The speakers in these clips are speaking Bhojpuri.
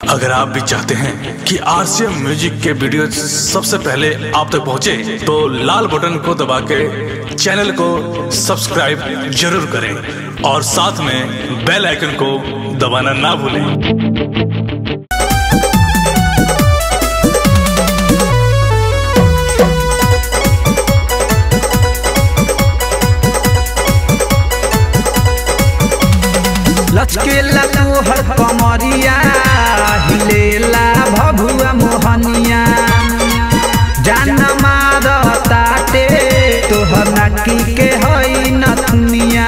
अगर आप भी चाहते हैं कि आरसीएम म्यूजिक के वीडियो सबसे पहले आप तक पहुंचे, तो लाल बटन को दबा के चैनल को सब्सक्राइब जरूर करें और साथ में बेल आइकन को दबाना ना भूलें लचकेला तोहर कमरिया हिलेला भभुआ मोहनिया जान मार ताटे तोहर नाकी के हई नथुनिया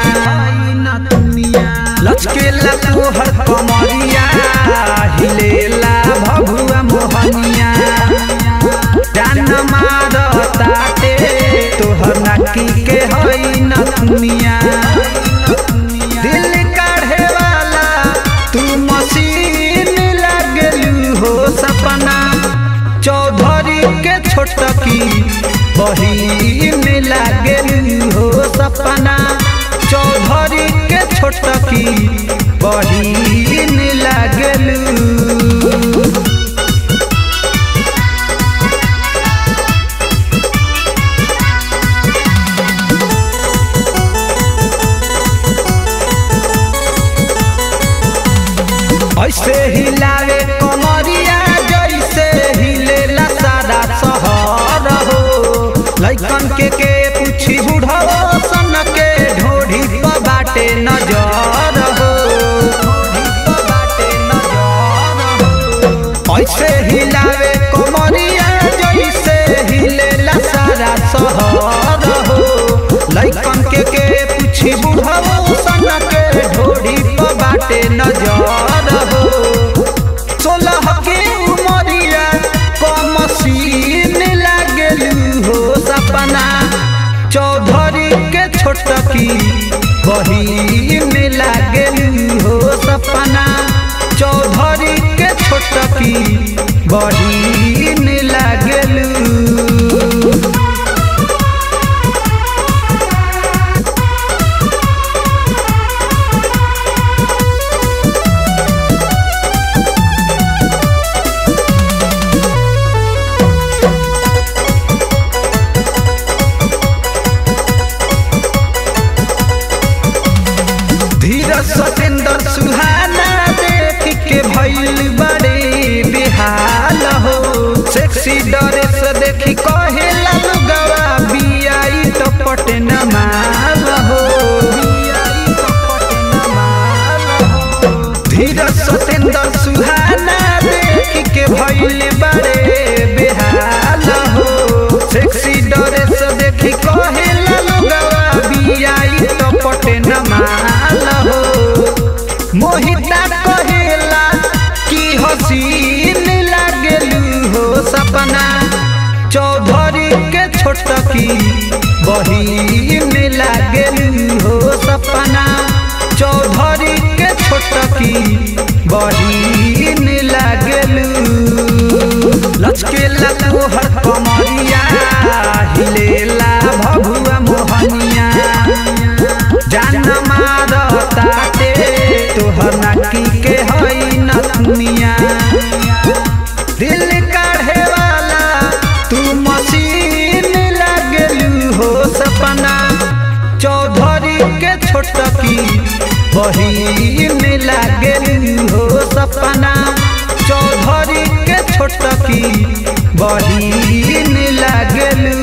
लचकेला तोहर कमरिया हिलेला भभुआ मोहनिया जान मार ताटे तोहर नाकी के हई नथुनिया दिल काढ़े वाला तू मशीन लागलू हो सपना चौधरी के छोटकी बहिन लागलू हो सपना चौधरी के छोटकी बहिन लागलू ऐसे हिलावे कमरिया जैसे हिलेला सारा शहर हो लइकन के के पूछी बुढ़ाओ सन के ढोढ़ी पर बाटे नजर हो ऐसे हिलावे कमरिया जैसे हिलेला सारा शहर हो लइकन के के पूछी बुढ़ाओ सन के ढोढ़ी पर बाटे नजर हो सोलह के उमरिया कमसीन लागलू हो सपना चौधरी के छोटकी बहिन लागलू हो सपना चौधरी के छोटकी बहिन लागलू धीरज सतेंद्र सुहाना देख के भइल बड़े बेहाल हो सेक्सी ड्रेस देखी कहे लगवा बियाई टपट न माल हो धीरज सतेंद्र सुहाना देख के भइल बड़े बेहाल हो सेक्सी ड्रेस देखी कहे लगवा बियाई टपट न माल हो मोहिता कहेला कि हसीन लागलू हो सपना चौधरी के छोटकी बहिन लागलू हो सपना चौधरी के छोटकी बहिन लागलू लचकेला तोहर कमरिया हिलेला भभुआ मोहनिया जान मार ताटे तोहर नाकी के हई नथुनिया दिल काढ़े वाला तू मशीन लागलू हो सपना चौधरी के छोटकी बहिन लागलू हो सपना चौधरी के छोटकी बहिन लागलू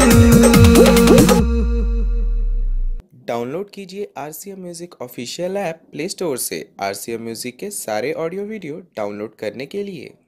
डाउनलोड कीजिए R C M music official app play store से आर सी एम म्यूज़िक के सारे ऑडियो वीडियो डाउनलोड करने के लिए